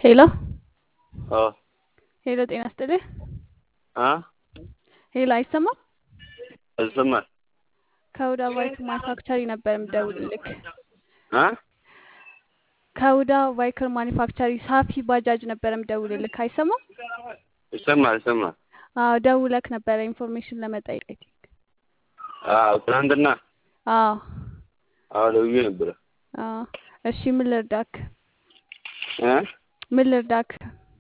ሄሎ አዎ ሄሎ፣ ጤና ይስጥልኝ። አ ሄሎ፣ አይሰማም? ይሰማል። ከሁዳ ባይክ ማኒፋክቸሪ ነበር የምደውልልክ። አ ከሁዳ ባይከር ማኒፋክቸሪ ሳፊ ባጃጅ ነበር የምደውልልክ። አይሰማም? ይሰማል ይሰማል። አዎ፣ ደውለክ ነበረ ኢንፎርሜሽን ለመጠየቅ። አይ ቲንክ። አዎ ትናንትና አዎ አዎ ደውዬ ነበረ። አዎ። እሺ፣ ምን ልርዳክ? እ ምን ልርዳክ?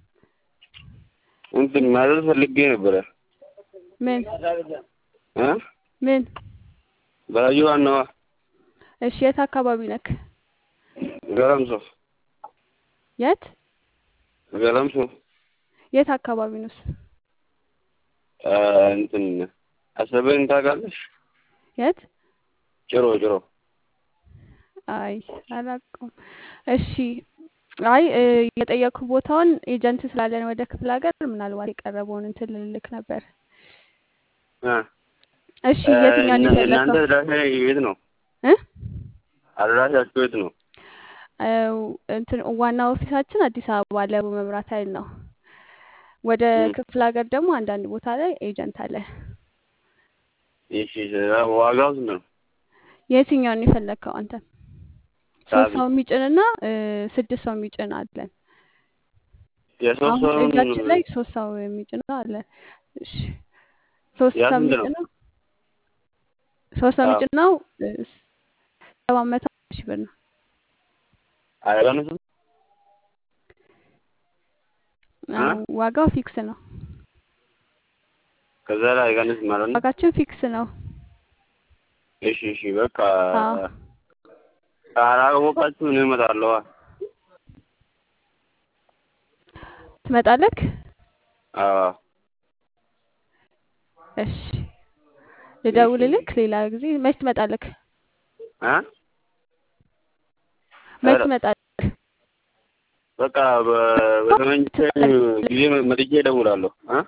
እንትን ማለት ፈልጌ ነበረ። ምን እ ምን? ባዩ ዋናዋ እሺ፣ የት አካባቢ ነክ? ገለምሶ የት ገለምሶ የት አካባቢ ነው እሱ? አ እንትን አሰበን ታውቃለሽ? የት? ጭሮ ጭሮ አይ አላውቀውም። እሺ አይ እ የጠየኩ ቦታውን ኤጀንት ስላለን ወደ ክፍለ ሀገር ምናልባት የቀረበውን እንትን ልልክ ነበር። እ እሺ የትኛውን እናንተ የፈለከው? አድራሻ የት ነው? እ አድራሻችሁ የት ነው? አው እንትን ዋና ኦፊሳችን አዲስ አበባ ለቡ መብራት ኃይል ነው። ወደ እም። ክፍለ ሀገር ደግሞ አንዳንድ ቦታ ላይ ኤጀንት አለ። እሺ ዋጋው ስንት ነው? የትኛውን የፈለከው አንተ? ሶስት ሳቢ ሰው የሚጭንና እ ስድስት ሰው የሚጭን አለን። የሶስት አሁን ሰውን እጃችን ላይ ሶስት ሰው የሚጭነው አለ። እሺ ሶስት ያ ሰው ስንት ነው? የሚጭነው ሶስት ሰው አዎ የሚጭነው እ ሰባት መቶ ሺህ ብር ነው። አይቀንስም? እ አዎ ዋጋው ፊክስ ነው። ከዛ ላይ አይቀንስም ማለት ነው? ዋጋችን ፊክስ ነው። እሺ እሺ በቃ አዎ ካላወቃችሁ እኔ እመጣለሁ። ትመጣለክ? አዎ እሺ እሺ ልደውልልክ ሌላ ጊዜ። መች ትመጣለክ? እ መች ኧረ ትመጣለክ? በቃ በ- በተመቸኝ ጊዜ መጥቼ እደውላለሁ። እ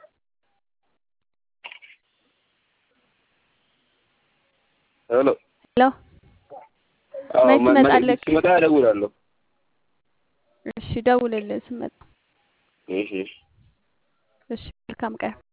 ሄሎ ሄሎ አዎ መች መ- መ- ትመጣለክ? ስመጣ እደውላለሁ። እሺ ደውልልህ ስመጣ። እሺ እሺ እሺ መልካም ቀን።